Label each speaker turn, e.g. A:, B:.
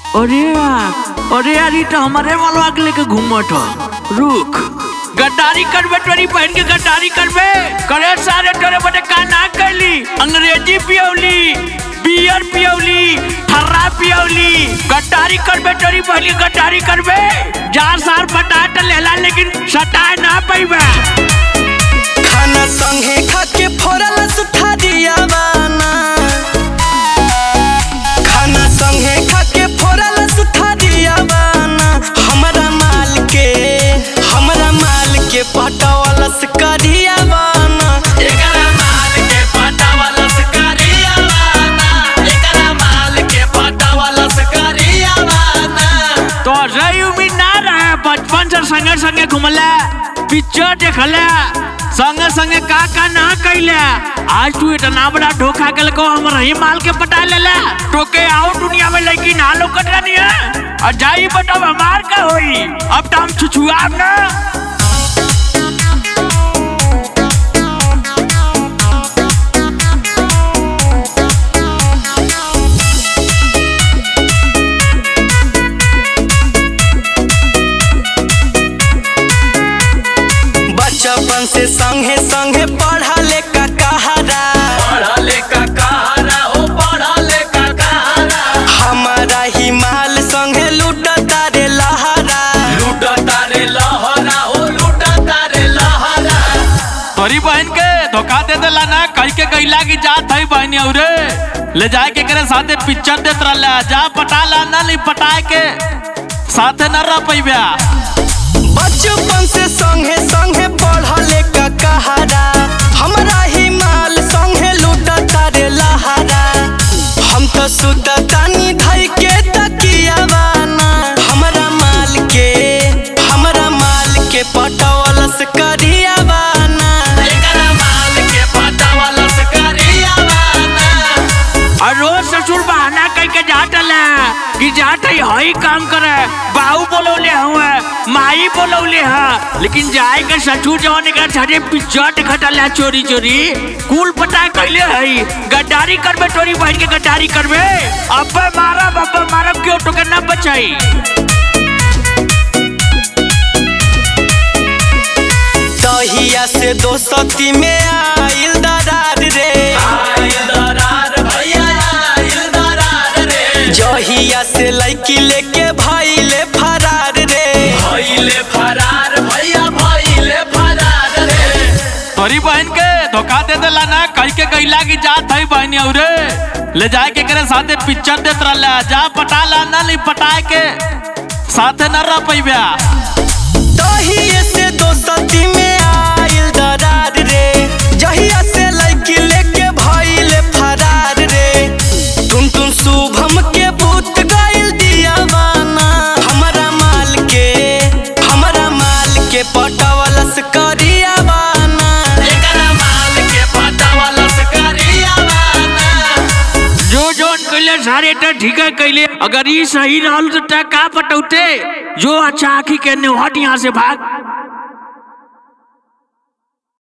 A: अरे यार अरे यार ये तो हमारे वाला के लेके घूमत ह रुक गद्दारी करबे तोरी बहन के गद्दारी करबे करे सारे तोरे बड़े का ना कैली अंग्रेजी पियौली बियर पियौली ठर्रा पियौली गद्दारी करबे तोरी बहन के गद्दारी करबे जा सार पटा त लेला लेकिन सटाए ना पैबे
B: खाना संगे खा के फोड़ल सुठा दिया बाना खाना संगे खा के फोड़ल सुठा दिया बाना हमरा माल के हमरा माल के पटवल करिया बाना एकरा माल के पटवल करिया बाना एकरा माल के पटवल करिया बाना
A: तो रही उम्मीद ना रहे बचपन से संगे संगे घुमले पिक्चर देखले संगे संगे का का ना कैले आज तू इतना बड़ा धोखा कल को हम रही माल के पटा ले ले तो के आओ दुनिया में लड़की ना लोकत नहीं है और जाई बताओ हमार का होई अब तो हम छुछुआब ना
B: बचपन से संगे संगे पढ़ले का कहारा पढ़ले का कहारा ओ पढ़ले का कहारा हमारा ही माल संगे लूटता रे लहरा लूटता रे लहरा ओ लूटता रे लहरा
A: तोरी बहन के धोखा दे देला ना कह के गईला की जात है बहनी औरे ले जाए के करे साथे पिक्चर देत रहला जा पटा ला ना नहीं पटाए के साथे न रह पैबा
B: बचपन से संगे संगे पढ़ले का कहारा हमारा ही माल संगे लूटता रे लहरा हम तो सुततानी धई के तकिया बाना हमरा माल के हमरा माल के पटवल से करिया बाना एकरा माल के पटवल से करिया बाना
A: और रोज ससुर बहाना कह के जात ला कि जात है हई काम करे बाहू बोलौले हुए माई बोलौले हा लेकिन जाए के ससुर जवान के साथे पिक्चर देखत ला चोरी चोरी कुल पता कैले हई गद्दारी करबे तोरी बहन के गद्दारी करबे अब्बे मारब अब्बे मारब क्यों तो के न बचाई
B: दहिया से दोस्ती में आइल दरार रे आइल दरार भैया आइल दरार रे जहिया से लड़की लेके भइले फरार रे भइले फरार भैया भइले फरार रे
A: तोरी बहन के धोखा दे देला ना कह के गईला की जात है बहनी औरे ले जाए के करे साथे पिक्चर देत रहला जा पटा ला ना नहीं पटाए के साथे न रह पैबा
B: दहिया से दोस्ती में आइल दरार रे जहिया से लड़की लेके भइले फरार रे तुम तुम शुभम के भूत गइल दिया बाना हमरा माल के हमरा माल के पटवलस करिया बाना एकरा माल के पटवलस करिया बाना
A: जो जोन कैले सारे तो ठीक है कैले अगर ये सही रहल तो ता का पटौते जो अच्छा आखी के ने हट यहाँ से भाग